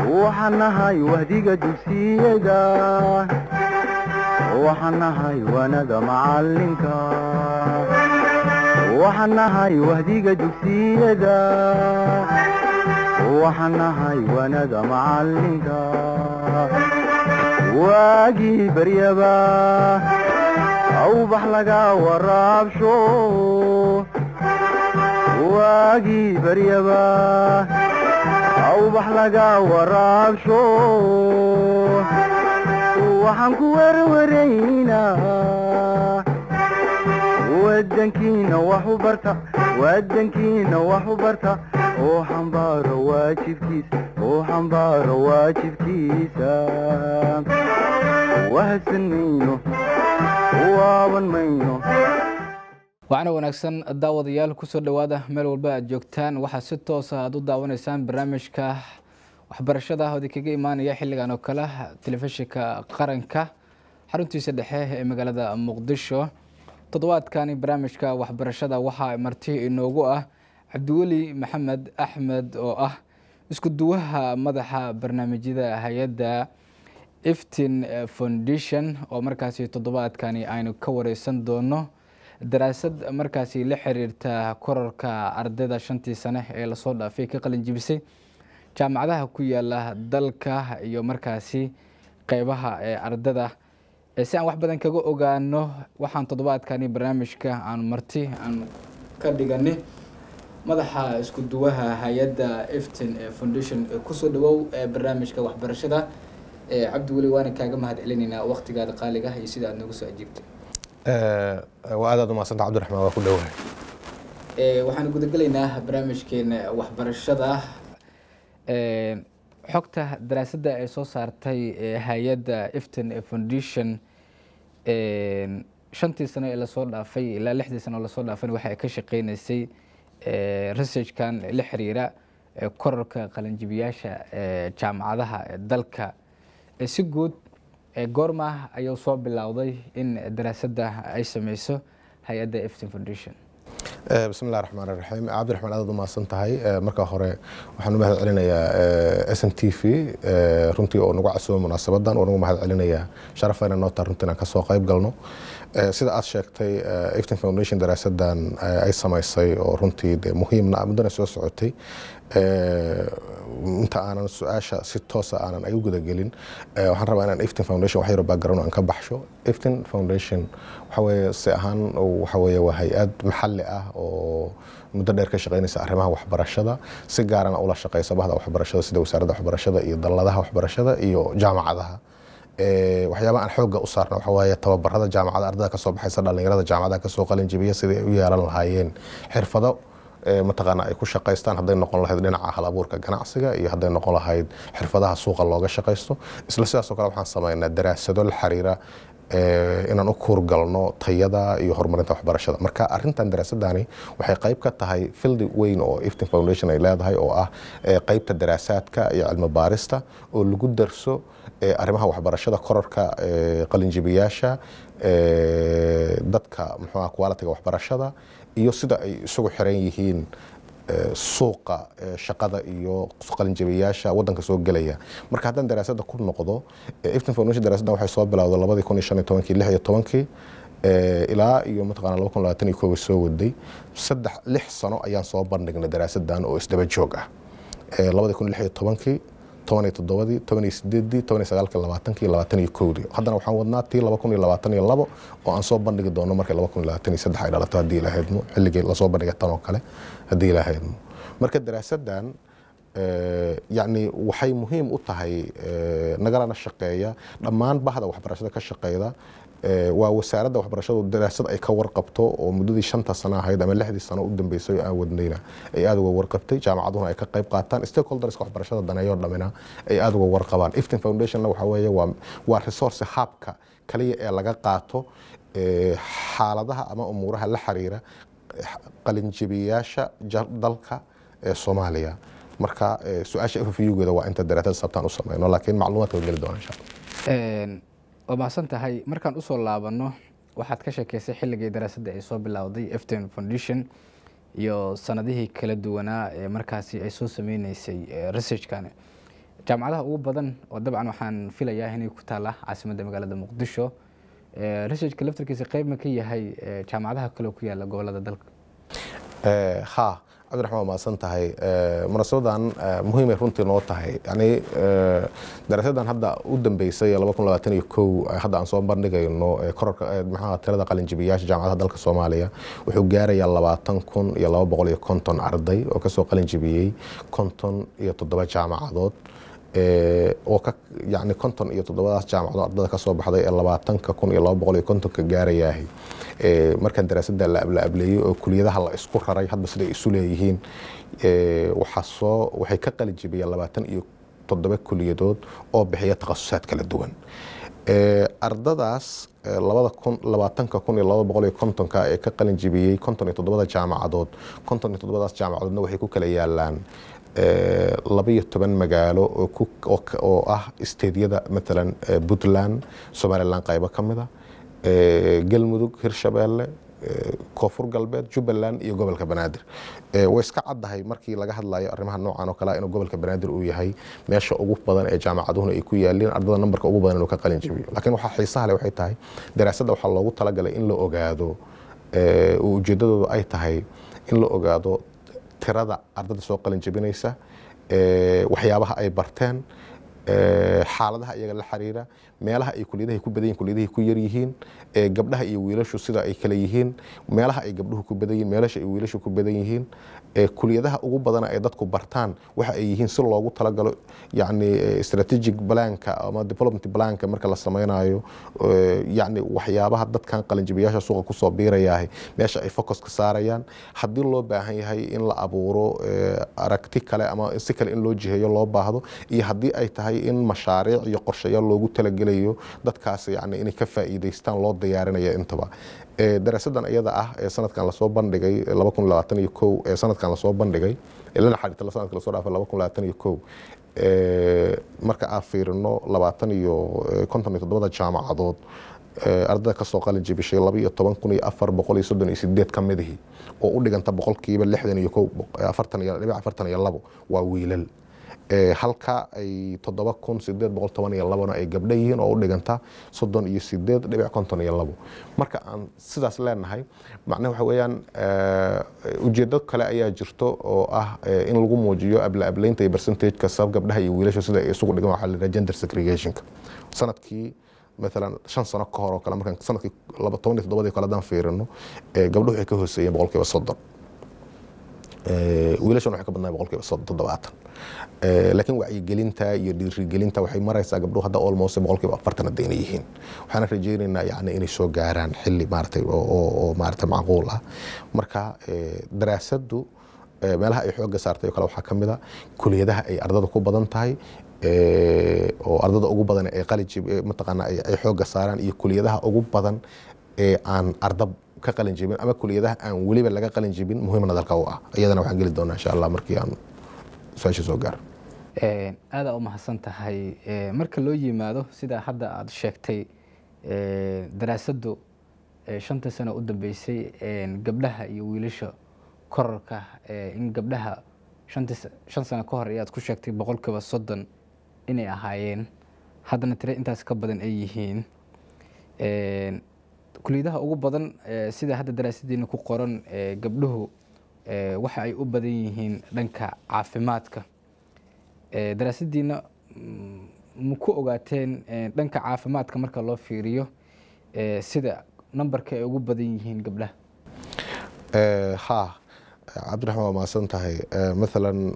waxaan nahay wahdiga dugsiyada waxaan nahay wanada macalinka waxaan nahay wahdiga dugsiyada waxaan nahay wanada macalinka waagii baryaba awbax laga waraabsho waagii baryaba awbax laga waraabsho waxaan ku werwaraynaa wadankiina wax u barta wadankiina wax u barta oo xambaaro waajibkiisa oo xambaaro waajibkiisa wahadsan mayno waaban mayno waxaana wanaagsan daawadayaal kusoo dhowaada meel walba aad joogtaan waxaa si toosa aad u daawanaysaan barnaamijka waxbarashada oodi kaga imaanaya xilligan oo kale telefishinka qaranka xaruntiisa dhexe ee magaalada muqdisho toddobaadkani barnaamijka waxbarashada waxaa marti inoogu ah cabdiweli maxamed axmed oo ah isku duwaha madaxa barnaamijyada hay-adda iftin foundation oo markaasi toddobaadkani aynu ka wareysan doono daraasad markaasi la xiriirta korarka ardayda shantii sane ee lasoo dhaafay ka qalin jibisay jaamacadaha ku yaala dalka iyo markaasi qeybaha ee ardada si aan wax badan kaga ogaano waxaan toddobaadkani barnaamijka aan marti aan ka dhigani madaxa isku duwaha hay-adda iftin foundation kusoo dhawow barnaamijka waxbarashada cabdiweli waana kaaga mahad celinaynaa waqtigaada qaaliga iyo sida aad nooga soo ajiibtay waa aadaad umahadsanta cabdiraxmaan waa ku dhowahay waxaan gudagelaynaa barnaamijkeena waxbarashada xogta daraasadda ay soo saartay hay-adda iftin foundation shantii sano ee lasoo dhaafay ilaa lixdii sano oo lasoo dhaafay waxa ay ka shaqeyneysay researchkan la xiriira korarka qalinjibiyaasha jaamacadaha dalka si guud goorma ayuu soo bilowday in daraasadda ay sameyso hay-adda iftin foundation bismi illahi raxmaan iraxiim cabdiraxmaan aadaad umahadsan tahay marka hore waxaan u mahad celinayaa s n t v runtii oo nagu casuuba munaasabadan oo nagu mahad celinayaa sharafayna noo taha runtii inaan kasoo qayb galno sida aad sheegtay iftin foundation daraasadan ay samaysay oo runtii de muhiimna muddana soo socotay inta aanan su-aasha si toosa aanan ay u gudagelin waxaan rabaa inaan iftin foundation wax yaro background aan ka baxsho iftin foundation waxa weeye si ahaan waxa weeye waa hay-ad maxalli ah oo muddo dheer ka shaqeynaysa arrimaha waxbarashada si gaarana ula shaqeysa bahda waxbarashada sida wasaaradda waxbarashada iyo dalladaha waxbarashada iyo jaamacadaha waxyaabaha aan xoogga u saarna waxa waaye tababarada jaamacada ardada kasoo baxaysa dhallinyarada jaamacadaha kasoo qalin jibiya sidii ay u yeelan lahaayeen xirfado mataqaana ay ku shaqaystaan hadday noqon lahayd dhinaca hal abuurka ganacsiga iyo hadday noqon lahayd xirfadaha suuqa looga shaqaysto isla sidaasoo kale waxaan sameynaa daraasado la xiriira inaan u kuurgalno tayada iyo horumarinta waxbarashada marka arintan daraasadani waxay qayb ka tahay fildi weyn oo iftin foundation ay leedahay oo ah qeybta daraasaadka iyo cilmi baarista oo lagu darso arrimaha waxbarashada korarka qalinjibiyaasha dadka muxuuha qualitiga waxbarashada iyo sida ay isugu xiran yihiin suuqa shaqada iyo qalinjabiyaasha wadanka soo gelaya marka haddaan daraasadda ku noqdo iftin foundation daraasaddan waxay soo bilowday labadii kun iyo shan iyo tobankii lix iyo tobankii ilaa iyo mataqana laba kun labaatan iyo kooba soo waday saddex lix sano ayaan soo bandhignay daraasaddan oo isdaba joog ah labadii kun lix iyo tobankii toban iyo toddobadii toban iyo sideedii toban iyo sagaalkii labaatankii labaatan iyo kowdii haddana waxaan wadnaa tii laba kun iyo labaatan iyo labo oo aan soo bandhigi doono markii laba kun iyo labaatan iyo saddex ay dhalato haddii ilahaydmo xilligii lasoo bandhiga tan oo kale haddii ilahaydmo marka daraasaddan yacni waxay muhiim u tahay nagalana shaqeeya dhammaan bahda waxbarashada ka shaqeyda waa wasaaradda waxbarashadu daraasad ay ka warqabto oo muddadii shanta sano ahayd ama lixdii sano u dambeysay aan wadnayna ay aada uga warqabtay jaamacaduhuna ay ka qayb qaataan stakeholderska waxbarashada daneeyo dhamina ay aada uga warqabaan iftin foundationna waxa weeye waa waa resource habka kaliya ee laga qaato xaaladaha ama umuuraha la xiriira qalinjibiyaasha dalka ee soomaaliya marka su-aasha fvygeeda waa inta daraasad sabtaan u sameyno laakiin macluumaadka geli doona insha allah waa mahadsan tahay markaan usoo laabano waxaad ka sheekeysay xilligii daraasadda ay soo bilowday efton foundation iyo sanadihii kala duwanaa ee markaasi ay soo sameyneysay researchkan jaamacadaha ugu badan oo dabcan waxaan filayaa inay ku taalla caasimadda magaalada muqdisho researchka laftarkiisa qeyb ma ka yahay jaamacadaha kale ku yaala gobolada dalka ha cabdiraxmaan waa mahadsan tahay munaasabadan muhiimay runtii noo tahay yani daraasadan hadda u dambeysay hadda aan soo bandhigayno kororka maxaa tirada qalinjibiyaasha jaamacadaha dalka soomaaliya wuxuu gaarayaa labaatan kun iyo laba boqol iyo konton arday oo kasoo qalinjibiyey konton iyo toddoba jaamacadood oo ka yani konton iyo toddobadaas jaamacadood ardada kasoo baxday ee labaatanka kun iyo laba boqol iyo kontonka gaarayaahay markaan daraasada la ableeyey oo kuliyadaha la isku raray hadba siday isu leeyihiin waxaa soo waxay ka qalin jibiyeen labaatan iyo toddoba kuliyadood oo bixiya takhasusaad kala duwan ardadaas labada kun labaatanka kun iyo laba boqol iyo kontonka ee ka qalin jibiyey konton iyo toddobada jaamacadood konton iyo toddobadaas jaamacadoodna waxay ku kala yaalaan labayo toban magaalo oo ah isteedyada maalan puntland somalilan qaybo ka mida galmudug hirshabeelle koonfur galbeed jubbaland iyo gobolka banaadir way iska caddahay markii laga hadlayo arrimaha noocan oo kale inuu gobolka banaadir uu yahay meesha ugu badan ee jaamacaduhuna ay ku yaaliin ardada nambarka ugu badan inuu ka qalin jibiyo laakiin waxaa xiisaha leh waxay tahay daraasadda waxaa loogu talagalay in la ogaado ujeeddadoodu ay tahay in la ogaado tirada ardada soo qalin jibinaysa waxyaabaha ay barteen xaaladaha iyaga la xiriira meelaha ay kuliyadaha ku badan yihin kuliyadahay ku yar yihiin gabdhaha iyo wiilashu sida ay kala yihiin meelaha ay gabdhuhu ku badan yihiin meelasha ay wiilashu ku badan yihiin kuliyadaha ugu badana ay dadku bartaan waxa ay yihiin si loogu talagalo yani strategic blanka ama development blanka marka la sameynayo yani waxyaabaha dadkan qalinjibiyaasha suuqa kusoo biirayahay meesha ay focuska saarayaan haddii loo baahan yahay in la abuuro aragti kale ama si kale in loo jiheeyo loo baahdo iyo haddii ay tahay in mashaariic iyo qorshayaal loogu talagelayo dadkaas yani inay ka faa'iidaystaan loo diyaarinaya intaba daraasadan iyada ah ee sanadkan lasoo bandhigay ee sanadkan lasoo bandhigay lana xariirta sanadka lasoo dhaafay marka aan fiirino labaatan iyo konton iyo toddobada jaamacadood ardada kasoo qalin jibishay laba iyo toban kun iyo afar boqol iyo soddon iyo sideed ka midihii oo u dhiganta boqolkiiba lixdan iyo ko afartan iyo dhibic afartan iyo labo waa wiilal halka ay toddoba kun sideed boqol toban iyo labona ay gabdho yihiin oo u dhiganta soddon iyo sideed dhibic konton iyo labo marka aan sidaas leenahay macnaha waxa weeyaan ujeedo kale ayaa jirto oo ah in lagu muujiyo abla ablaynta iyo percentageka sabab gabdhaha iyo wiilasha sida ay isugu dhigan waxaa la yidhaha gender segregationka sanadkii maalan shan sano ka hor oo kale markaan sanadkii laba toban iyo toddobadii kale haddaan fiirino gabdhuhu waxay ka hooseeyeen boqolkiiba soddon wiilashan waxay ka badnaa boqolkiiba toddobaatan laakiin wacyigelinta iyo dhiirigelinta waxay maraysaa gabdhuhu hadda almost boqolkiiba afartan haddayna yihiin waxaana rajaynaynaa yani inay soo gaaraan xilli maaratay oo maaratay macquul ah marka daraasaddu meelaha ay xoogga saartay oo kale waxaa ka mid a kuliyadaha ay ardada ku badan tahay oo ardada ugu badan ee qaliji mataqaana ay xoogga saaraan iyo kuliyadaha ugu badan ee aan arda ka qalin jibin ama kuliyadaha aan weliba laga qalin jibin muhiimna dalka u ah iyadana waxaan geli doonaa insha allah markii aan su-aasha soo gaaro aada u mahadsan tahay marka loo yimaado sida hadda aada sheegtay daraasaddu shantii sano u dambeysay gabdhaha iyo wiilasha korarka in gabdhaha shan sano ka hor ayaad ku sheegtay boqolkiiba soddon inay ahaayeen haddana tire intaas ka badan ay yihiin kuliyadaha ugu badan sida hadda daraasadiina ku qoran gabdhuhu waxa ay u badan yihiin dhanka caafimaadka daraasadiina ma ku ogaateen dhanka caafimaadka marka loo fiiriyo sida nambarka ay ugu badan yihiin gabdhaha ha cabdiraxmaan waa mahadsan tahay maalan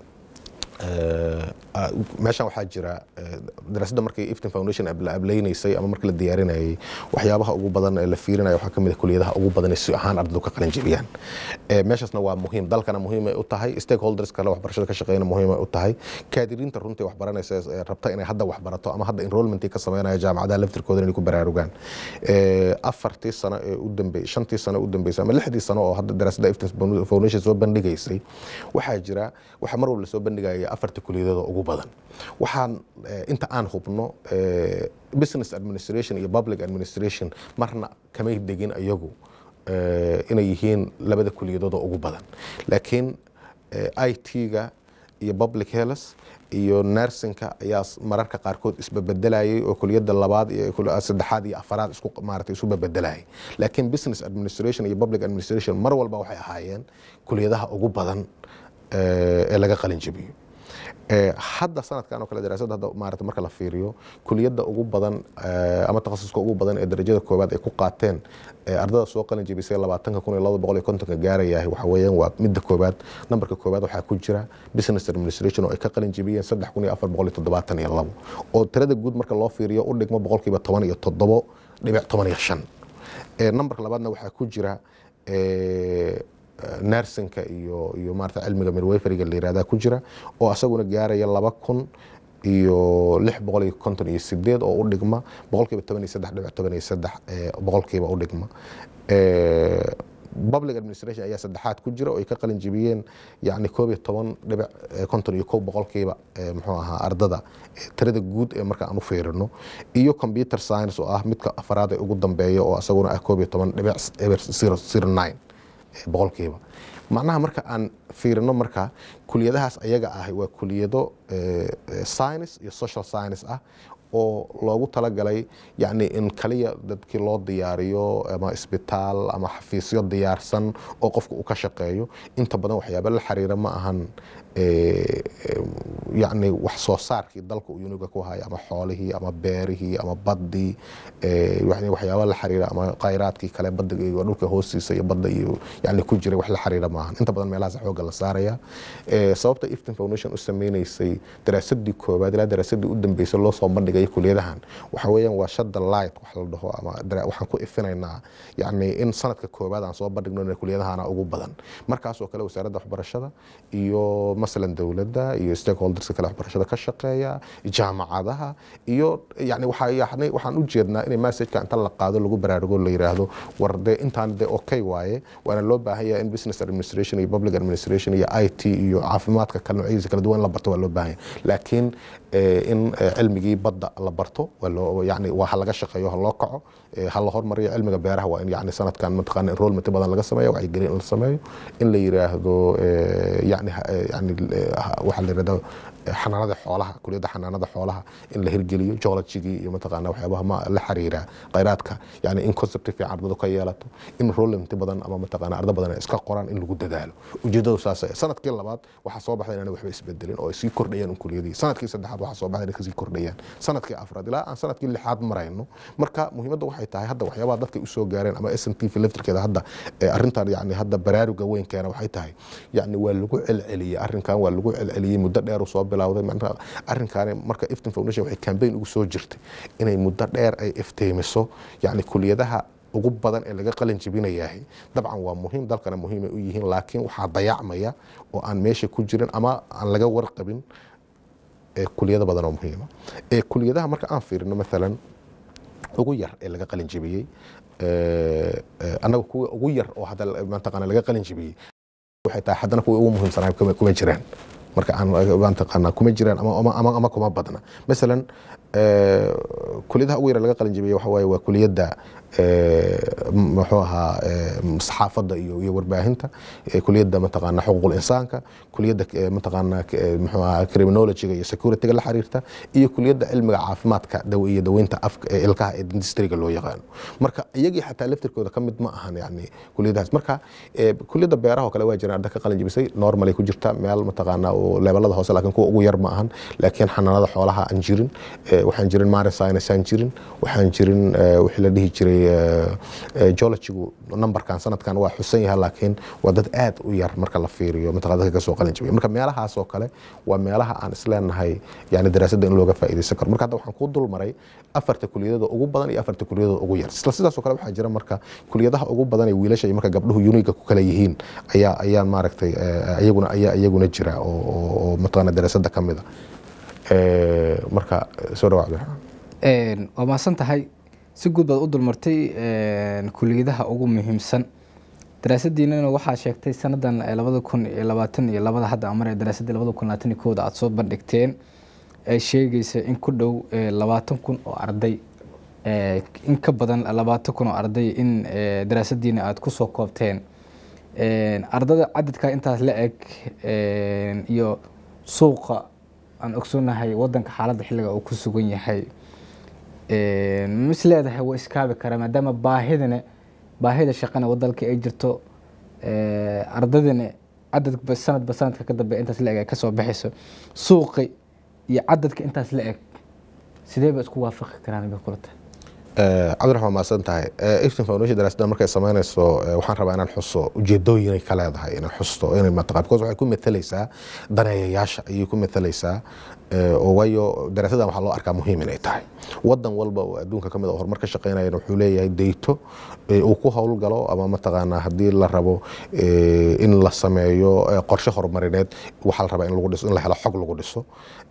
meeshan waxaa jira daraasadda markii iftin foundation la ablaynaysay ama markii la diyaarinayay waxyaabaha ugu badan ee la fiirinaya waxaa kamid a kuliyadaha ugu badan ee si ahaan ardadu ka qalin jebiyaan meeshaasna waa muhiim dalkana muhiimay u tahay stakeholders kale waxbarashada ka shaqeyna muhiimay u tahay kaadiriinta runtii waxbaranaysa rabta inay hadda waxbarato ama hadda enrollment ka sameynaya jaamacadaha laftirkooda inay ku baraarugaan afartii sano ee u dambeysay shantii sano u dambeysay ama lixdii sano oo hadda daraasadda iftin foundation soo bandhigaysay waxaa jira waxaa mar walba soo bandhigaya afarta kuliyadooda ugu badan waxaan inta aan hubno business administration iyo public administration marna kamay degin ayagu inay yihiin labada kuliyadooda ugu badan laakiin i t-ga iyo public health iyo nersinka ayaa s- mararka qaarkood isbebedelayay oo kuliyadda labaad iyo kul- saddexaad iyo afaraad isku maaragtay isu bebedelayay laakiin business administration iyo public administration mar walba waxay ahaayeen kuliyadaha ugu badan eh, ee laga qalin jebiyo Eh, hadda sanadkan oo kale daraasadda hadda maarata marka la fiiriyo kuliyadda ugu badan eh, ama takhasuska ugu badan ee darajada koowaad ay ku qaateen eh, ardada soo qalin jebisay labaatanka kun iyo laba boqol iyo kontonka gaarayahay waxa weeyaan waa midda koowaad nambarka koowaad waxaa ku jira business administration oo ay ka qalin jebiyeen saddex kun iyo afar boqol iyo toddobaatan iyo labo oo tirada guud marka loo fiiriyo u dhigmo boqolkiiba toban iyo toddobo dhibic toban iyo shan Eh, nambarka labaadna waxaa ku jira eh, nersinka iyo iyo maarata cilmiga midwayferiga la yirahdaa ku jira oo asaguna gaaraya laba kun iyo lix boqol iyo konton iyo sideed oo u dhigma boqolkiiba toban iyo saddex dhibic toban iyo saddex eh, boqolkiiba u dhigma Eh, public administration ayaa saddexaad ku jira oo ay ka qalin jebiyeen yacni koob iyo toban dhibic eh, konton iyo kow boqolkiiba eh, muxuu ahaa ardada eh, tirada guud ee marka aan u fiirino iyo computer science oo ah midka afaraad ee ugu dambeeya oo asaguna ah koob iyo toban dhibic eber zero zero nine eh, boqolkiiba macnaha marka aan fiirino marka kuliyadahaas ayaga ah waa kuliyado eh, eh, science iyo social science ah oo loogu talagalay yacni in kaliya dadkii loo diyaariyo ama isbitaal ama xafiisyo diyaarsan oo qofka uu ka shaqeeyo inta badan waxyaaba la xiriira ma ahan eh, eh, yacni wax soo saarkii dalka uu uniga ku haya ama xoolihii ama beerihii ama baddii eh, yacni waxyaaba la xiriira ama khayraadkii kale badda iyo dhulka hoostiisa iyo badda iyo yacni ku jiray wax la xiriira maahan inta badan meelahaas xooga la saaraya Eh, sababta iftin foundation u sameynaysay daraasadii koowaad ilaa daraasadii u dambeysay loo soo bandhigay kuliyadahan waxa weeyaan waa shadda light wax la dhaho ama dara- waxaan ku ifinaynaa yacni in sanadka koowaad aan soo bandhigno in kuliyadahana ugu badan markaas oo kale wasaaradda waxbarashada iyo masalan dowladda iyo stakeholderska kale waxbarashada ka shaqeeya jaamacadaha iyo yani waxaa yani waxaan u jeednaa in messageka inta la qaado lagu baraarugo la yiraahdo war dee intaan dee okay waaye waana loo baahan yahay in business administration iyo public administration iyo i t iyo caafimaadka kale noocyadiisa kala duwan in la barto waa loo baahan yahay laakiin eh, in eh, cilmigii badda la barto waa loo yani waa ha laga shaqeeyo ha loo kaco eh, ha la hormariyo cilmiga beeraha waa in yani sanadkan mataqaana enrollment badan laga sameeyo wacyigelin in la sameeyo in la yiraahdo eh, yani ha- eh, yani eh, ha- waxaa la yirahdaa eh, xanaanada xoolaha kuliyadda xanaanada xoolaha in la hirgeliyo geologigii iyo mataqaana waxyaabaha ma la xiriira khayraadka yani in concept fiican ardadu ka yeelato in enrollment badan ama mataqaana arda badan ay iska qoraan in lagu dadaalo ujeedadu saas ah. sanadkii labaad waxaa soo baxday inaan waxba isbedelin oo ay sii kordhayaan kuliyadii sanadkii saddexaad waxaa soo baxday inay kasii kordhayaan sanadkii afraad ilaa aan sanadkii lixaad marayno marka muhiimadda waxay tahay hadda waxyaabaha dadka usoo gaareen ama s n t v laftirkeeda hadda eh, arrintan yani hadda baraaruga weyn keena waxay tahay yani waa lagu celceliyey arrinkan waa lagu celceliyey muddo dheer uu soo bilowday macnaha arrinkaani marka iftin foundation waxay campaign ugu soo jirtay inay muddo dheer ay iftiimiso yani kuliyadaha ugu badan ee laga qalin jebinayahay dabcan waa muhiim dalkana muhiimay u yihiin laakiin waxaa dayacmaya oo aan meesha ku jirin ama aan laga warqabin ee kuliyado badan oo muhiima ee kuliyadaha marka aan fiirino maalan ugu yar ee laga qalin jebiyey eh, eh, annaga kuwa ugu yar oo hadda mataqaana laga qalin jebiyey waxay tahay haddana kuwa ugu muhiimsanaa kuma kuma jiraan marka aan mataqaana kuma jiraan ama ama ama, ama kuma badna masalan eh, kuliyadaha ugu yar laga qalin jebiyey waxa waaye waa kuliyadda eh, m- muxuu ahaa eh, saxaafadda iyo iyo warbaahinta eh, kuliyadda mataqaana xuquuqul insaanka kuliyadda eh, mataqaana eh, muxuu ahaa criminologyga iyo securityga la xiriirta iyo kuliyadda cilmiga caafimaadka daw iyo daweynta afka ee ilkaha ee dentistryga loo yaqaano marka iyagii xataa laftirkooda ka mid ma ahan yani kuliyadahaas marka eh, kuliyadda beeraha oo kale waa jiraan arda ka qalin jebisay normalay ku jirta meel mataqaana oo levelada hoose laakiin kuwa ugu yar ma ahan laakiin xanaanada xoolaha aan jirin eh, waxaan jirin marine science aan jirin waxaan jirin eh, wixii la dhihi jiray eh, eh, geologygu numberkan sanadkan waa xusan yahay laakiin waa dad aad u yar marka la fiiriyo mataqana dadka kasoo qalin jabiya marka meelahaas oo kale waa meelaha aan isleenahay yani daraasadda in looga faa'iidaysan karo marka hadda waxaan kuu dul maray afarta kuliyadooda ugu badan iyo afarta kuliyadooda ugu yar isla sidaas oo kale waxaa jira marka kuliyadaha ugu badan ee wiilasha iyo marka gabdhuhu uniga ku kala yihiin ayaa ayaan maaragtay eh, iyaguna ayaa iyaguna jira oo oo- oo mataqana daraasadda ka mid a Eh, marka soo dhawac Een, waa mahadsan tahay si guud baad u dulmartay een, kuliyadaha ugu muhiimsan daraasadiinana waxaa sheegtay sanadan ee labada kun iyo labaatan iyo labada hadda amar ee daraasadii labada kun labaatan iyo kooda aada soo bandhigteen ay sheegaysa in ku dhow ee, labaatan kun oo arday ee, in ka badan labaatan kun oo arday in ee, daraasadiina aada kusoo koobteen Een, ardada cadadka intaas la eg een, iyo suuqa aan ogsoonnahay wadanka xaaladda xilliga uu ku sugan yahay mis leedahay waa iskaabi karaa maadaama baahidana baahida shaqana wadalka ay jirto ardadina cadadba sanadba sanadka ka dambe intaas la eg ay kasoo baxayso suuqi iyo cadadka intaas la eg sidee ba isku waafaqi karaan bay kula tahay cabdiraxmaan maasan tahay iftin foundation daraasadda markay samaynayso waxaan rabaa inaan xuso ujeedooyin ay ka leedahay inay xusto inay mataqaan because waxay ku matalaysaa daneeyayaasha ayay ku matalaysaa oo waayo daraasaddan waxaa loo arkaa muhiim inay tahay wadan walba oo adduunka ka mid a horumar ka shaqeynayana wuxuu leeyahay deyto uu ku howlgalo ama mataqaanaa haddii la rabo in la sameeyo qorshe horumarineed waxaa la rabaa in lagu dhiso in la helo xog lagu dhiso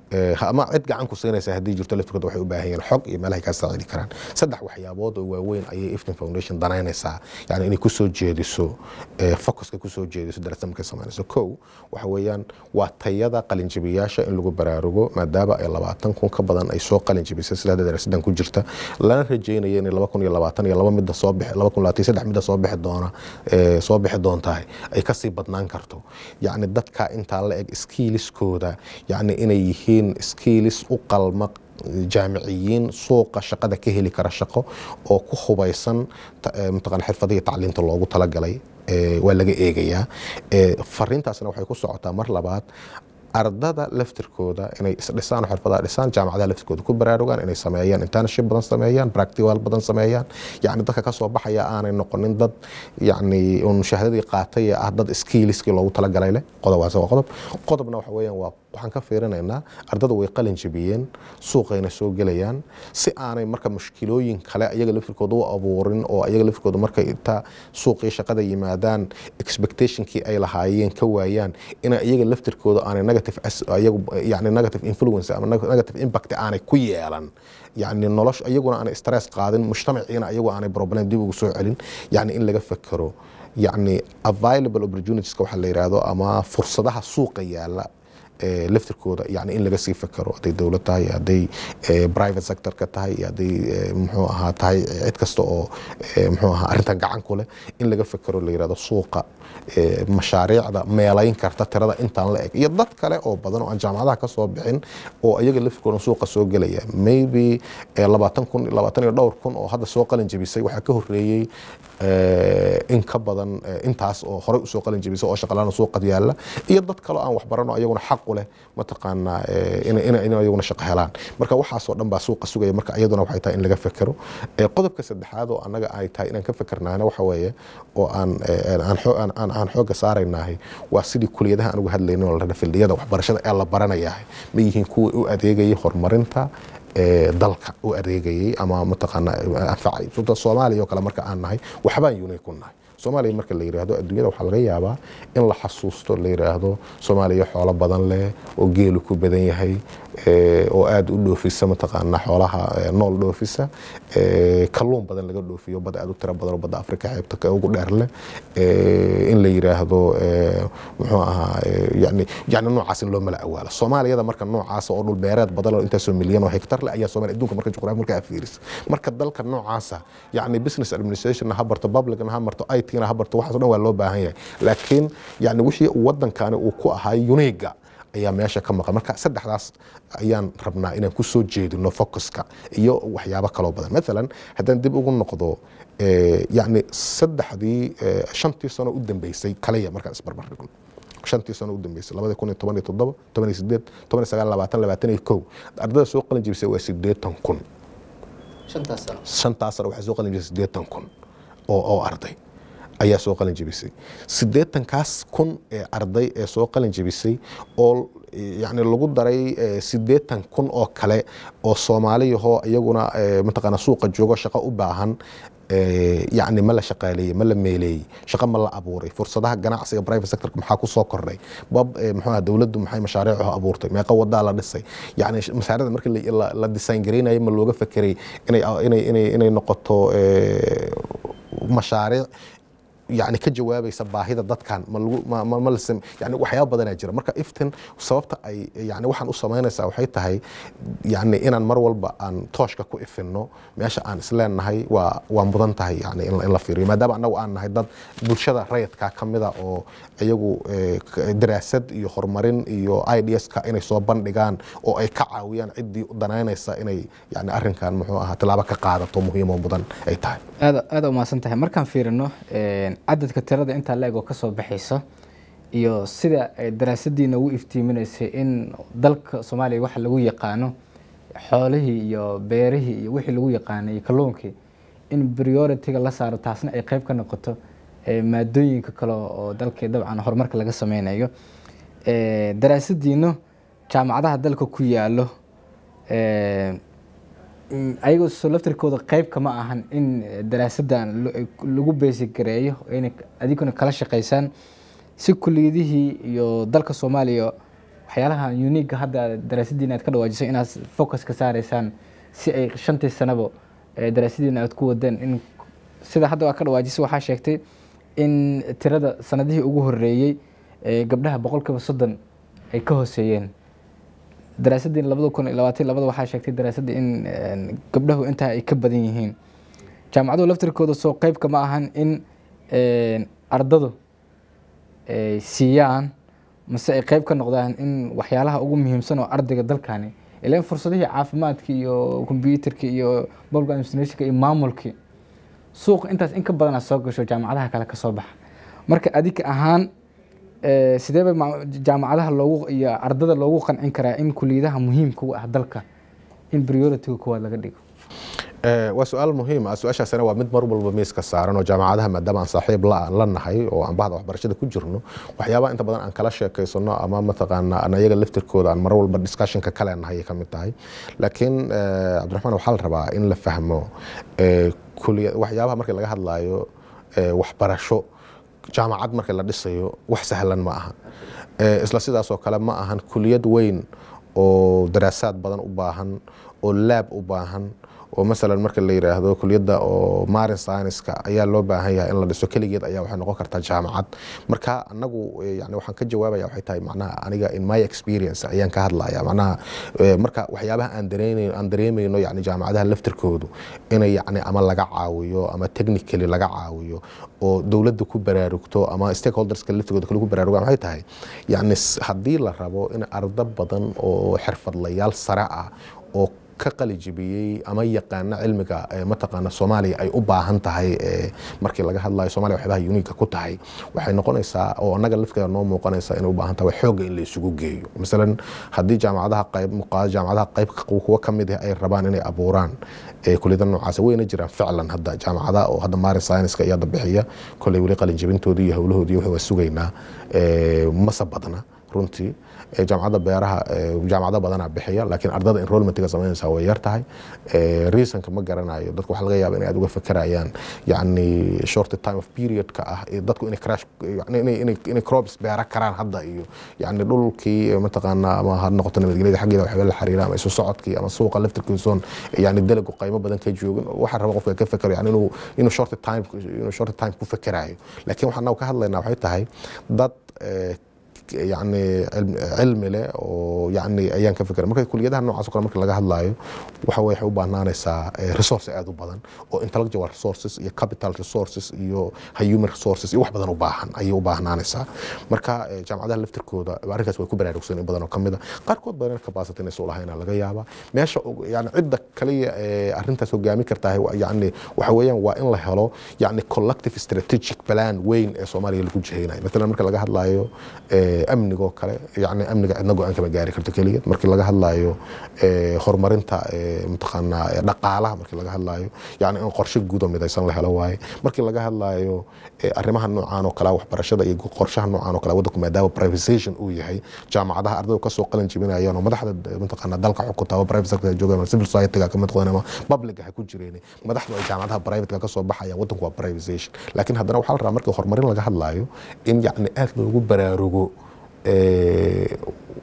ama cid gacan ku siinaysa haddii jirto laftirkooda waxay u baahan yihiin xog iyo meelahay kaa saacidi karaan saddex waxyaabood oo waaweyn ayay iftin foundation danaynaysaa yani inay kusoo jeediso focuska kusoo jeediso darasada markay samaynayso kow waxa weeyaan waa tayada qalinjibiyaasha in lagu baraarugo maadaama ay labaatan kun ka badan ay soo qalinjibisay sida hadda darasadan ku jirta lana rajaynayo inay laba kun iyo labaatan iyo laba midda soo bixi laba kun labaatan saddex midda soo bixi doona soo bixi doontahay ay kasii badnaan karto yacni dadka intaa la eg skiiliskooda yacni inay yihiin skiilis u qalma jaamiciyiin suuqa shaqada ka heli kara shaqo oo ku hubaysan mataqaan xirfadihii tacliinta loogu talagalay waa laga eegayaa fariintaasna waxay ku socotaa mar labaad ardada laftirkooda inay isdhisaan oo xirfadaha dhisaan jaamacadaha laftirkooda ku baraarugaan inay sameeyaan internship badan sameeyaan practical badan sameeyaan yacni dadka ka soo baxaya aanay noqonin dad yacni un shahaadadii qaatay ee ah dad skilliskii loogu talagalay leh qodobaas waa qodob qodobna waxa weeyaan waa waxaan ka fiirinaynaa ardada way qalin jabiyeen suuqayna soo gelayaan si aanay marka mushkilooyin kale ayaga laftirkooda u abuurin oo ayaga laftirkooda markay inta suuqii shaqada yimaadaan expectationkii ay lahaayeen ka waayaan ina iyaga laftirkooda aanay negative ayagu yani negative influence ama negative impact aanay ku yeelan yani nolosha iyaguna aanay stress qaadin mujtamaciina ayagu aanay problem dib ugu soo celin yani in laga fekero yani available opportunitieska waxaa la yidhaahdo ama fursadaha suuqa yaala laftirkooda yani in laga sii fekero hadday dowlad tahay hadday private sectorka tahay hadday muxuu ahaa tahay cid kasta oo muxuu ahaa arrintan gacan ku leh in laga fekero la yirahdo suuqa mashaariicda meelayn karta tirada intaan la eg iyo dad kale oo badan oo aan jaamacadaha ka soo bixin oo iyaga laftirkooda suuqa soo gelaya maybe labaatan kun labaatan iyo dhowr kun oo hadda soo qalin jebisay waxaa ka horreeyey in ka badan intaas oo horey usoo qalin jebisay oo shaqalaana suuqa yaalla iyo dad kale oo aan waxbarano ayaguna xaq u leh mataqaanaa in ayaguna shaqo helaan marka waxaasoo dhan baa suuqa sugaya marka iyaduna waxay tahay in laga fekero qodobka saddexaad oo annaga ay tahay inaan ka fekernaana waxa weeye oo aan aan xooga saaraynahay waa sidii kuliyadaha aan uga hadlaynin oo la dhaha fildiyada waxbarashada ee la baranayahay ma yihiin kuwii u adeegayay horumarinta dalka u adeegayay ama mataqaana anfacay soomaaliya oo kale marka aan nahay waxbaan unique ku nahay soomaaliya marka la yiraahdo adduunyada waxaa laga yaabaa in la xasuusto la yiraahdo soomaaliya xoolo badan leh oo geelu ku badan yahay oo aada u dhoofisa mataqaana xoolaha nool dhoofisa kalluun badan laga dhoofiyo bad aada u tiro badan oo badda afrika xeebta ugu dheer leh in la yiraahdo muxuu ahaa yani yani noocaas in loo mala awaalo soomaaliyada marka noocaas oo dhul beereed badan oo intaasoo milyan oo hektar leh ayaa soomaaliya adduunka marka juqraafi marka aad fiiriso marka dalka noocaasa yani business administration ha barto publicna ha marto it-na ha barto waxaas o dhan waa loo baahan yahay laakiin yani wixii wadankani uu ku ahaa uniga ayaa meesha ka maqan marka saddexdaas ayaan rabnaa inaan ku soo jeedino focuska iyo waxyaabo kaloo badan maalan haddaan dib ugu noqdo yani saddexdii shantii sano u dambeysay kaliya markaan isbarbar dhigno shantii sano u dambeysay labada kun iyo toban iyo toddoba toban iyo sideed toban iyo sagaal labaatan labaatan iyo kow ardada soo qalin jebisay waa sideetan kun shantaas sano shantaas sano waxay soo qalin jebisay sideetan kun oo oo arday ayaa soo qalin jebisay siddeetankaas kun ee arday ee soo qalin jebisay oo yani lagu daray siddeetan kun oo kale oo soomaaliyahoo iyaguna mataqaana suuqa joogo shaqo u baahan yani ma la shaqaaleeyey ma la meeleeyey shaqo ma la abuuray fursadaha ganacsiga private sectorka maxaa ku soo kordhay bab muxuu dowladdu maxay mashaariicu abuurtay meeqa wadaa la dhisay yani mashaariicda markii la design gareynayo ma looga fekeray inay inay inay inay noqoto mashaariic yani ka jawaabaysa baahida dadkan ma lagu ma ma ma la sam- yani waxyaaba badanaa jira marka iftin sababta ay yani waxaan u samaynaysaa waxay tahay yani inaan mar walba aan tooshka ku ifinno meesha aan isleenahay waa waa mudan tahay yani in la- in la fiiriyo maadaama annagu aan nahay dad bulshada rayidka ka mida oo iyagu eh, k- daraasad iyo horumarin iyo idska inay soo bandhigaan oo ay ka caawiyaan ciddii u danaynaysa inay yani arrinkan muxuu ahaa tilaabo ka qaadato muhiim oo mudan ay tahay aada aada umahadsan tahay markaan fiirino cadadka tirada intaa la-eg oo kasoo baxaysa iyo sida ay daraasadiina ugu iftiiminaysay in dalka soomaaliya waxa lagu yaqaano xoolihii iyo beerihii iyo wixii lagu yaqaanay iyo kalluunkii in priority-ga la saaro taasna ay qeyb ka noqoto eh, maadooyinka kale oo dalka dabcan horumarka laga sameynayo Eh, daraasadiino jaamacadaha dalka ku yaalo eh, Mm, ayagoo soo laftirkooda qeyb kama ahan in eh, daraasadan lo- lagu beesigareeyo inay adiguna kala shaqeysaan si kuliyadihii iyo dalka soomaaliya waxyaalaha uniga hadda daraasadiina aad ka dhawaajisay inaad focus ka saareysaan si ay shantii sanabo eh, daraasadiina aad ku wadeen in sida hadda aad ka dhawaajisay waxaa sheegtay in tirada sanadihii ugu horeeyey eh, gabdhaha boqolkiiba soddon ay ka hooseeyeen daraasadii labada kun iyo labaatan labada waxaa sheegtay daraasadii in een, gabdhahu intaa ay ka badan yihiin jaamacaduhu laftirkooda soo qeybka ma ahan in een, ardadu ay siiyaan mase ay qeyb ka noqdaan in waxyaalaha ugu muhiimsan oo ardayga dalkani ilaan fursadihii caafimaadka iyo kombyuutarka iyo public administrationka iyo maamulkii suuqa intaas in ka badana soo gasho jaamacadaha kale kasoo baxa marka adika ahaan eh, sidee bay ma- jaamacadaha loogu iyo ardada loogu qancin karaa in kuliyadaha muhiimka u ah dalka in priority-ga kuwaad laga dhigo Eh, waa su-aal muhiim ah su-aashaasina waa mid mar walba miiska saaran oo jaamacadaha maadaama aan saaxiib la la nahay oo aan bahda waxbarashada ku jirno waxyaabaha inta badan aan kala sheekaysano ama mataqaana aan ayaga laftirkooda aan mar walba discussionka kale nahay ay ka mid tahay laakiin eh, cabdiraxmaan waxaa la rabaa in la fahmo eh, kuliya waxyaabaha markii laga hadlayo eh, waxbarasho jaamacad marka la dhisayo wax sahlan ma aha Eh, isla sidaas oo kale ma ahan kuliyad weyn oo daraasaad badan u baahan oo laab u baahan oo masalan marka la yiraahdo kuliyadda oo marin science-ka ayaa loo baahan yahay in la dhiso keligeed ayaa waxay noqon kartaa jaamacad marka anagu eh, yani waxaan ka jawaabaya waxay tahay macnaha aniga in my experience ayaan ka hadlaya macnaha eh, marka waxyaabaha aan dareemayno aan dareemayno yani jaamacadaha laftirkoodu inay yani ama laga caawiyo ama technically laga caawiyo oo dowladda ku baraarugto ama stakeholderska laftigooda kale ku baraarugaan waxay tahay yani s- haddii la rabo in ardo badan oo xirfadlayaal sare ah oo ka qalijibiyey ama yaqaana cilmiga eh, mataqaana soomaaliya ay u baahan tahay eh, markii laga hadlayo soomaaliya waxyaabaha uniga ku tahay waxay noqonaysaa oo annaga lafteeda noo muuqanaysa inay u baahan tahay xooga in la isugu geeyo masalan haddii jaamacadaha qayb muqaada jaamacadaha qayb kuwa ka mid ah ay rabaan inay abuuraan eh, kuliyada noocaas wayna jiraan ficlan hadda jaamacadaha oo hadda marin science-ka iyo hadda bixiya koley weli qalinjibintoodii iyo howlahoodii waxay waa sugaynaa eh, mase badna runtii Eh, jaamacadda beeraha eh, jaamacado badanaa bixiya laakiin ardada enrollmentiga samaynaysaa way yar tahay Eh, reasonka ma garanayo dadku waxaa laga yaaba inay aad uga fekerayaan yani short time of periodka ah iyo dadku inay crash yani inay- inay- inay crops beera karaan hadda iyo yani dhulkii eh, mataqaana ama ha noqoto nabadgelyada xaggeeda waxyaaba la xiriira ama isu socodkii ama suuqa laftirkiisoon yani dalagu qaymo badan ka joogin waxaa raba qofka ka fekero yani inuu inuu short time inuu short time ku fekerayo laakiin waxaan naga ka hadlaynaa waxay tahay dad eh, yani cilm- cilmi leh oo yani ayaan ka fikra marka kuliyadaha noocaas oo kale marka laga hadlayo waxa way waxay u baahnaanaysaa eh, resource aad u badan oo intellectual resources iyo capital resources iyo human resources iyo wax badan u baahan ayay u baahnaanaysaa marka eh, jaamacadaha laftirkooda arrinkaas way ku baraarugsan in badan oo kamid a qaarkood badan capacity inay soo lahayn laga yaabaa meesha ugu- yani cidda kaliya ee arrintaas hogaami kartaa yani waxa weeyaan waa in la helo yani collective strategic plan weyn ee soomaaliya lagu jihaynayo matalan marka laga hadlayo eh, amnigoo kale yani amniga cidna go-aan kama gaari karto keliya markii laga hadlayo eh, horumarinta eh, mataqaanaa eh, dhaqaalaha markii laga hadlayo yani in qorshe guud oo midaysan la helo waaye markii laga hadlayo eh, arrimaha noocaan oo kale waxbarashada iyo qorshaha noocaan oo kale waddanku maadaama privatization uu yahay jaamacadaha ardaydu kasoo qalin jibinayaan oo madaxda eh, mataqaanaa dalka xukunta ama private sector joogaan ama civil society-ga ka mid qodan ama public ha ku jireen madaxdu ay jaamacadaha private-ka kasoo baxayaan waddanku waa privatization laakiin haddana waxaa la rabaa markii horumarin laga hadlayo in yani aad loogu baraarugo eh,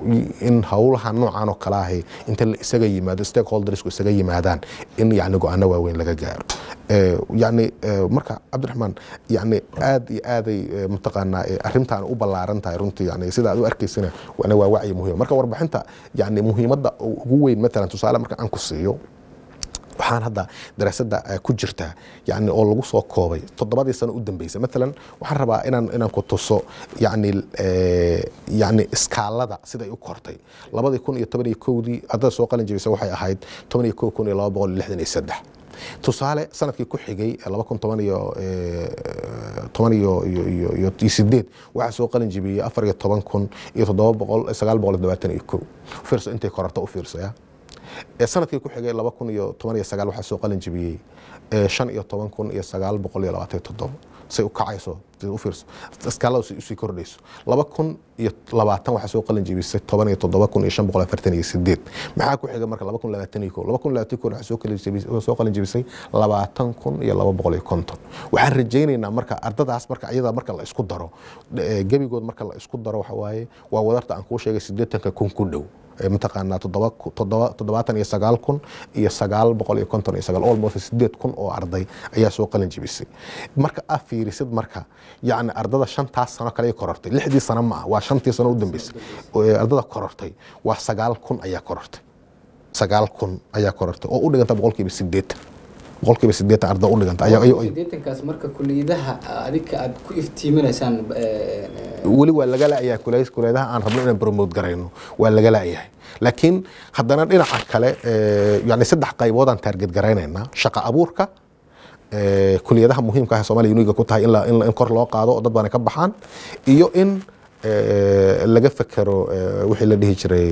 in howlaha noocan oo kale ahi inta la isaga yimaado stakeholdersku isaga yimaadaan in yani go-aano waaweyn laga gaaro Eh, yani eh, marka cabdiraxmaan yani aad iyo aaday eh, mataqaanaa eh, arrintan u ballaaran tahay runtii yani sida aad u arkaysana wana waa wacyi muhiim marka warbixinta yani muhiimadda ugu weyn matalan tusaale marka aan ku siiyo waxaan hadda daraasadda eh, ku jirta yani oo lagu soo koobay toddobadii sano u dambeysay maalan waxaan rabaa inaan inaan ku tuso yani eh, yani iskaalada siday u kortay labadii kun iyo toban iyo kowdii ardada soo qalin jebisay waxay ahayd toban iyo kow kun iyo laba boqol iyo lixdan iyo saddex tusaale sanadkii ku xigay laba kun toban iyo eh, toban iyo iyo iyo iyo iyo sideed waxaa soo qalin jebiyey afar iyo toban kun iyo toddoba boqol sagaal boqol iyo labaatan iyo kow fiirso intay korarta u fiirsaya ee sanadkii ku xigay laba kun iyo toban iyo sagaal waxaa soo qalin jebiyey ee shan iyo toban kun iyo sagaal boqol iyo labaatan iyo toddobo say u kacayso dib u fiirso iskaalada si usii kordhayso laba kun iyo labaatan waxaa soo qalin jebisay toban iyo toddoba kun iyo shan boqol afartan iyo sideed maxaa ku xiga marka laba kun labaatan iyo kow laba kun labaatan iyo kow waxaa soo qalin jebisay soo qalin jebisay labaatan kun iyo laba boqol iyo konton waxaan rajaynaynaa marka ardadaas marka iyada marka la isku daro eh, gebigood marka la isku daro waxa waaye waa wadarta aan kuu sheegay sideetanka kun ku dhow ee mataqaanaa toddoba ku- toddoba toddobaatan iyo sagaal kun iyo sagaal boqol iyo konton iyo sagaal almost sideed kun oo arday ayaa soo qalin jebisay marka aa fiirisid marka yacni ardada shantaas sano kale ay korortay lixdii sano ma ah waa shantii sano u dambeysay ee ardada korortay waa sagaal kun ayaa korortay sagaal kun ayaa korortay oo u dhiganta boqolkiiba sideetan boqolkiiba sideetan arda u dhiganta ayaa- ayaa- sideetankaas marka kuliyadaha adika aad ku iftiiminaysaan weli waa laga laayahay kulays kuleedaha aan rabno inaan promote garayno waa laga laayahay laakiin haddana dhinaca kale eh, yani saddex qayboodaan taarget garaynaynaa shaqa abuurka eh, kuliyadaha muhiimka ah ee soomaaliya uniga ku tahay in la- in la- in kor loo qaado oo dad badan ay ka baxaan iyo in eh, laga fekero eh, wixii la dhihi jiray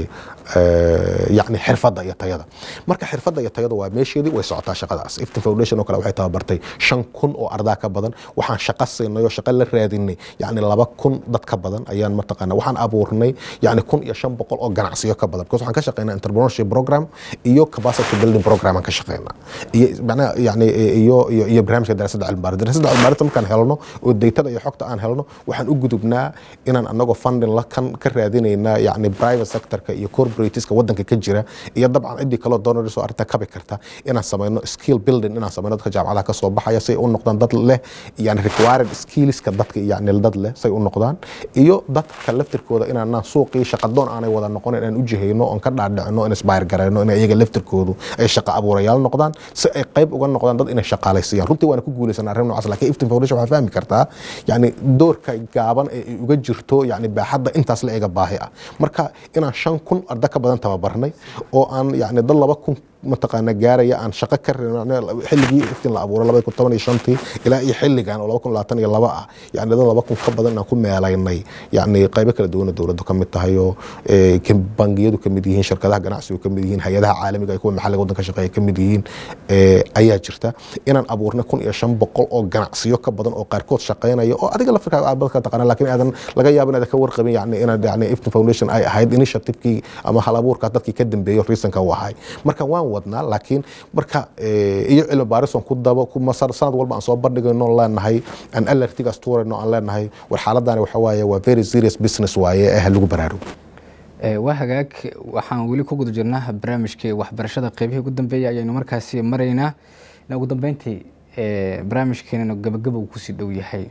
eh, yani xirfadda iyo tayada marka xirfadda iyo tayada waa meesheedii way socotaa shaqadaas iftin foundation oo kale waxay tababartay shan kun oo ardaa ka badan waxaan shaqo siinay oo shaqo la raadinay yani laba kun dad ka badan ayaan mataqaana waxaan abuurnay yani kun iyo shan boqol oo ganacsiyo ka badan because waxaan ka shaqeynaa entrepreneurship program iyo capacity building program aan ka shaqeynaa iyo macnaha yani iyo iyo iyo barnaamijka daraasadda cilmibaaris daraasadda cilmibaarinta markaan helno oo daytada iyo xogta aan helno waxaan u gudubnaa inaan anagoo funding la kan ka raadinaynaa yani private sectorka iyo corporateska wadanka ka jira iyo dabcan ciddii kaloo donors oo arrinta kabi karta inaan sameyno skill building inaan sameyno dadka jaamacadaha kasoo baxaya say u noqdaan dad leh yani required skillska dadka yani dad leh say u noqdaan iyo dadka laftirkooda inaanaan suuqii shaqadoon aanay wada noqon inaan u jihayno oon ka dhaadhicno in inspire garayno in iyaga laftirkoodu ay shaqa abuurayaal noqdaan si ay qayb uga noqdaan dad inay shaqaalaysiiyaan runtii waana ku guulaysanaa arrin noocaas laakiin iftin foundation waxaa fahmi kartaa yani doorka gaaban ee ay uga jirto yani baaxadda intaas la eega baahi ah marka inaan shan kun arda ka badan tababarnay oo aan yani dad laba kun mataqaana gaaraya aan shaqo ka reebin xilligii iftiin la abuuray labada kun toban iyo shantii ilaa iyo xilligan oo laba kun labaatan iyo laba ah yani dad laba kun ka badan inaan ku meelaynay yani qaybo kala duwan oo dowladdu ka mid tahay oo eh, ka- bangiyadu ka mid yihiin shirkadaha ganacsigu ka mid yihiin hay-adaha caalamiga ay kuwa maxalliga waddanka shaqeeya ka mid yihiin eh, ayaa jirta inaan abuurnay kun iyo shan boqol oo ganacsiyo ka badan oo qaarkood shaqeynaya oo adiga laftirkaaga aad badka taqaana laakiin aadan laga yaabo inaad ka warqabin yani inaad yani iftin foundation ay ahayd initiativekii ama hal abuurkaas dadkii ka dambeeyo reasonka u ahay marka waan wadnaa laakiin marka eh, iyo cilmi baaris oon ku dabo ku masar sanad walba aan soo bandhigayno oon leenahay aan alertigaas tuurayno aan leenahay war xaaladani waxa waaye waa very serious business waaye ee ha lagu baraarugo Eh, waa hagaag waxaan weli ku guda jirnaa barnaamijkii waxbarashada qeybihii ugu dambeeyay ayaynu markaasi maraynaa in ugu dambeyntii eh, barnaamijkeenana gabagaba uu kusii dhow yahay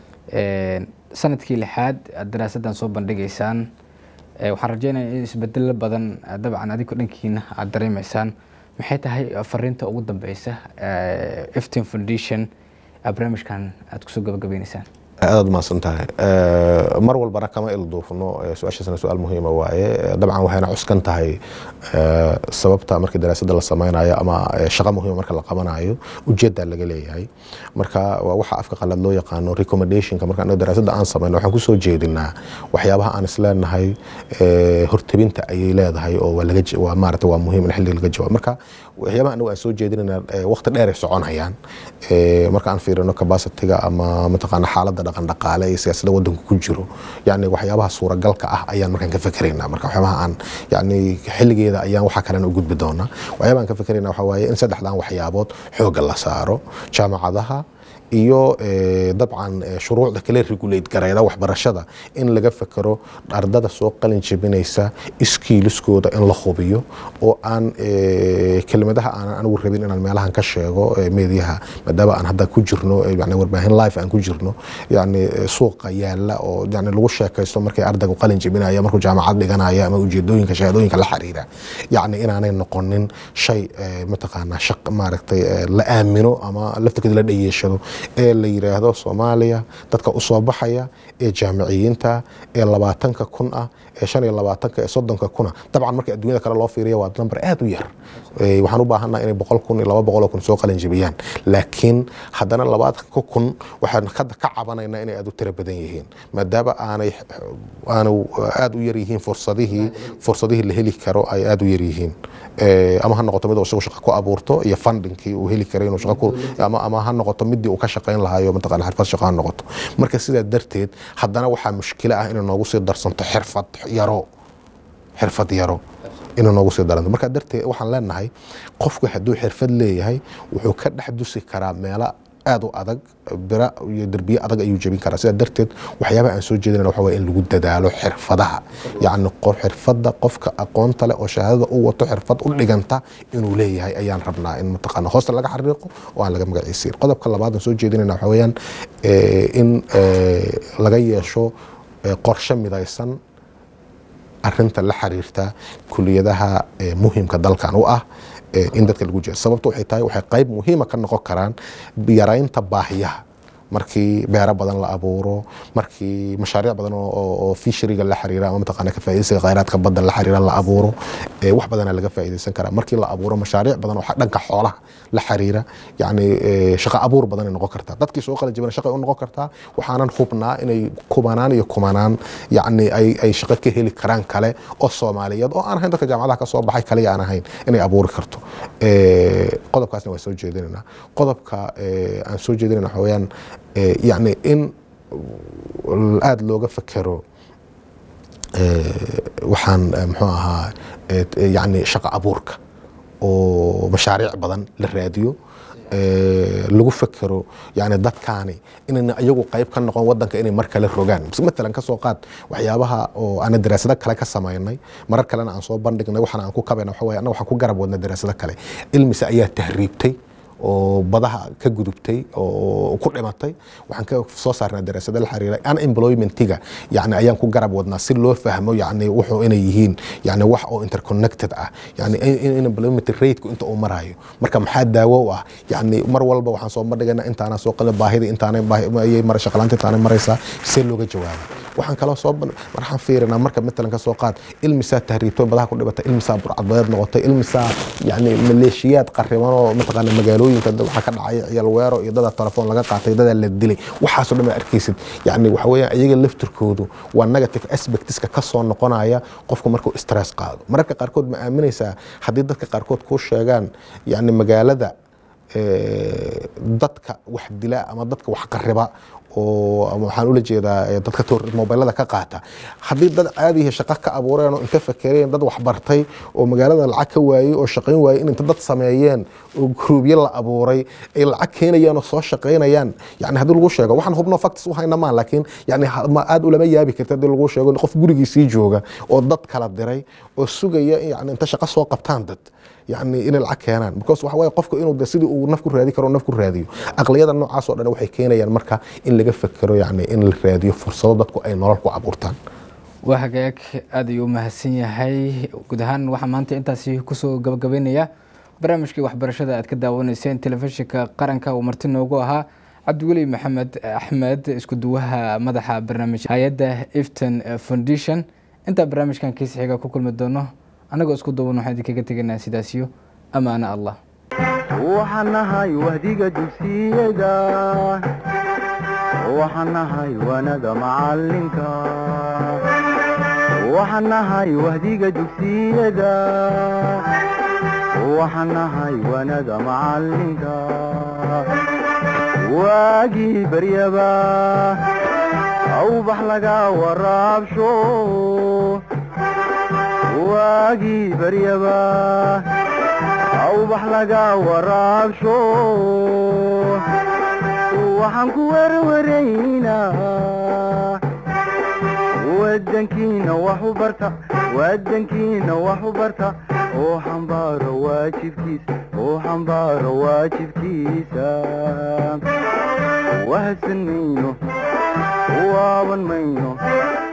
Eh, sanadkii lixaad aad daraasaddan soo bandhigaysaan Eh, waxaan rajeynaya in isbedelo badan eh, dabcan adigo dhankiina aad dareemaysaan maxay tahay fariinta ugu dambeysa eh, iftin foundation aad barnaamijkan aad kusoo gabagabaynaysaan aad mahadsan tahay mar walbana kama ilduufno eh, su-aashaasna su-aal muhiima waaye Eh, dabcan waxayna cuskan tahay eh, sababta markii daraasadda la sameynayo ama eh, shaqo muhiima marka la qabanayo ujeeddaa laga leeyahay marka waa waxa afka qalad loo yaqaano recommendationka marka anaga daraasadda aan sameyno waxaan kusoo jeedinaa waxyaabaha aan isleenahay eh, hortebinta ayay leedahay oo waa laga ja- waa maarata waa muhiim in xilliga laga jawaabo marka waxyaabaha anagu aan soo jeedinayna eh, waqti dheer ay soconayaan Eh, marka aan fiirino capacity-ga ama mataqaana xaaladda dhaqan dhaqaale iyo siyaasadda waddanku ku jiro yani waxyaabaha suuragalka ah ayaan markaan ka fikeraynaa marka waxyaabaha aan yani xilligeeda ayaan waxa kalena u gudbi doonaa waxyaabaha aan ka fikeraynaa waxaa waaye in saddexdan waxyaabood xoogga la saaro jaamacadaha iyo eh, dabcan eh, shuruucda kale regulate garayda waxbarashada in laga fekero ardada soo qalin jebinaysa iskiiliskooda in la hubiyo oo aan eh, kelimadaha aanan anigu rabin inaan meelahan ka sheego eh, meediyaha maadaama aan hadda ku jirno eh, yani warbaahin live aan ku jirno yani eh, suuqa yaala oo yani lagu sheekaysto markay ardaygu qalin jebinaya markuu jaamacad dhiganaya ama ujeedooyinka shahaadooyinka la xiriira yani inaanay noqonin shay eh, mataqaanaa shaq maaragtay eh, la aamino ama laftirkeeda la dhayeeshado ee la yiraahdo soomaaliya dadka usoo baxaya ee jaamiciyiinta ee labaatanka kun ah ee shan iyo labaatanka ee soddonka kuna dabcan marka adduunyada kale loo fiiriya waa number aad u yar Eh, waxaan u baahannaha inay boqol kun iyo laba boqol oo kun soo qalin jebiyaan laakiin haddana labaatanka kun waxaan hadda ka cabanaynaa inay aad u tiro badan yihiin maadaama aanay aanu aad u yar yihiin fursadihii fursadihii la heli karo ay aad u yar yihiin Eh, ama ha noqoto mid uu isagu shaqo ku abuurto iyo fundingkii uu heli karay inuu shaqo ku ama ama ha noqoto midii uu ka shaqayn lahaayo mataqaana xirfad shaqo ha noqoto marka sidaa darteed haddana waxaa mushkilo ah inay noogu sii darsanto xirfad yaro xirfad yaro inay noogu sii daranto marka darteed waxaan leenahay qofku hadduu xirfad leeyahay wuxuu ka dhex dusi karaa meelo aad u adag bira iyo derbiye adag ayuu jebin karaa sidaa darteed waxyaabaha aan soo jeedinayna waxa waye in lagu dadaalo xirfadaha yacni qof xirfadda qofka aqoonta leh oo shahaadada u wato xirfad u dhiganta inuu leeyahay ayaan rabnaa in mataqaana hoosta laga xariiqo oo aan laga magaciisiin qodobka labaad aan soo jeedinayna waxa weeyaan eh, in eh, laga yeesho eh, qorshe midaysan arinta la xiriirta kuliyadaha eh, muhimka dalkan u ah eh, in dadka lagu jiro sababta waxay tahay waxay qayb muhiima ka noqon karaan yaraynta baahiyaha markii beero badan la abuuro markii mashaariic badan oo- oo oo fisheriga la xiriira ama mataqaana ka faa'iidaysiga khayraadka badda la xiriira la abuuro eh, wax badanaa laga faa'iidaysan karaa markii la abuuro mashaariic badan oo dhanka xoolaha la xiriira yacni eh, shaqo abuur badan ay noqon kartaa dadkii soo qalin jebina shaqay u noqon kartaa waxaanan hubnaa inay kumanaan iyo kumanaan yacni ay ay shaqo ka heli karaan kale oo soomaaliyeed oo aan ahayn dadka jaamacadaha ka soo baxay kaliya aan ahayn inay abuuri karto Eh, qodobkaasna waa soo jeedinaynaa qodobka eh, aan soo jeedinayna waxa weeyaan eh, yacni in aada looga fekero eh, waxaan eh, muxuu ahaa eh, yacni shaqo abuurka oo mashaariic badan la raadiyo eh, lagu fekero yani dadkaani inayna iyagu qayb ka noqon wadanka inay mar kale rogaan Mise matalan kasoo qaad waxyaabaha oo aan daraasado kale ka samaynay marar kalena aan soo bandhignay waxaan aan ku kabayna waxa waye annaga waxaan ku garab wadnay daraasado kale ilmise ayaa tahriibtay oo badaha ka gudubtay oo ku dhimatay waxaan ka soo saarnaa daraasado la xiriira unemploymentiga yani ayaan ku garab wadnaa si loo fahmo yani wuxuu inay yihiin yani wax oo interconnected ah yani in- in unemployment rateka inta uu marayo marka maxaa daawo u ah yani mar walba waxaan soo bandhigaynaa intaana soo qalin baahida intaanay baahi- ayay mara shaqalaanta intaanay maraysaa see looga jawaaba waxaan kaloo soo ban- waxaan fiirinaa marka matalan ka soo qaad ilmisaa tahriibtay badaha ku dhibatay ilmisaa burcadbadeed noqotay ilmisaa yani maleeshiyaad qariban oo mataqaana magaalooyinka dad waxaa ka dhacay ciyaal weero iyo dada telefoon laga qaatay dadaa la dilay waxaasoo dhan baa arkaysid yani waxa weeyaan iyaga laftirkoodu waa negative aspectska ka soo noqonaya qofku markuu stress qaado mararka qaarkood ma aaminaysaa haddii dadka qaarkood kuu sheegaan yani magaalada eh, dadka wax dila ama dadka wax qariba oo ama waxaan ula jeedaa eh, dadka toor- mobilada ka qaata haddii dad caadihi shaqo ka abuureen oo inta fakereen dad wax bartay oo magaalada lacag ka waayey oo shaqayn waayey in inta dad sameeyeen oo gruubyo la abuuray ay lacag keenayaan oo soo shaqaynayaan yani haddii lagu sheego waxaan hubno facts u hayna maa laakiin yani ha- ma aad ulama yaabi karta haddii lagu sheego qof gurigiisii jooga oo dad kala diray oo sugaya in yani inta shaqo soo qabtaan dad yani inay lacag keenaan because waxa waaye qofku inuu de sidii uu naf ku raadi karo naf ku raadiyo aqliyada noocaas oo dhan waxay keenayaan marka in laga fekero yani in la raadiyo fursado dadku ay nolol ku abuurtaan waa hagaag aad ayuu u mahadsan yahay guud ahaan waxaa maanta intaasi kusoo gabagabeynaya barnaamijkii waxbarashada aad ka daawanayseen telefishinka qaranka uu marti noogu ahaa cabdiweli maxamed axmed isku duwaha madaxa barnaamij hay-adda ifton foundation intaa barnaamijkan kiisa xiga ku kulmi doono annagoo isku duuban waxaan idinkaga tegaynaa sidaasiyo amaana allah waxaan nahay wahdiga dugsiyada waxaan nahay wanada macalinka waxaan nahay wahdiga dugsiyada waxaan nahay wanada macalinka waagii baryaba awbax laga waraabsho waagii baryaba awbax laga waraabsho waxaan ku warwaraynaa wadankiina wax u barta wadankiina wax u barta oo xambaaro waajibkiisa oo xambaaro waajibkiisa wahadsan mayno waaban mayno